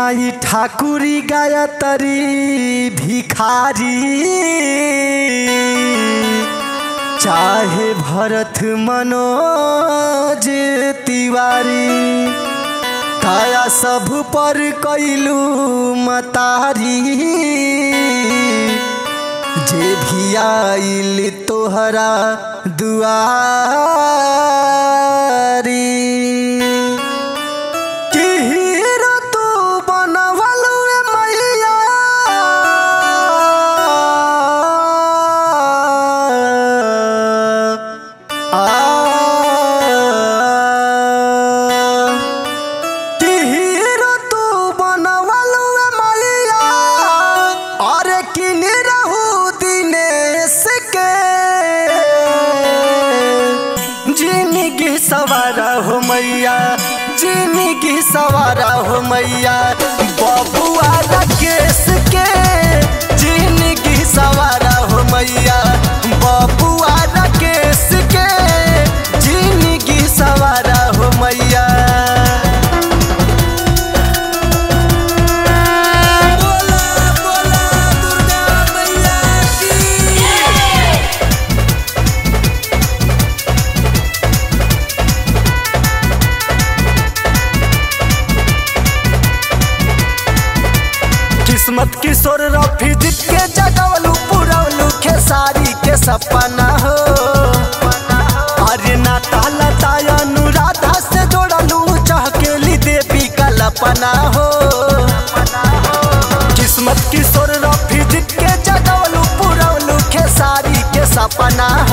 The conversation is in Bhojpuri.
माई ठाकुरी गायत्री भिखारी चाहे भरत मनोज तिवारी काया सब पर कैलू मतारी जे भी आइल तोहरा दुआरी कि हीरो तू बनवलू रे मैया आ कि हीरो तू बनवलू रे मैया अरे किन रहू दिनेश के जिंदगी सवारा हो मैया जिंदगी सवारा हो मैया बबुआ राकेश के जिंदगी सवारा हो मैया बबुआ राकेश के जिंदगी सवारा हो मैया बोला बोला दुर्गा मैया की किस्मत किशोर रफी जीत के जगवलू पुरवलू खेसारी के सपना हो अरे नाता लता अनुराधा से जोड़लू चहकेली देवी का लपना हो किस्मत किशोर रफी जीत के जगवलू पुरवलू खेसारी के सपना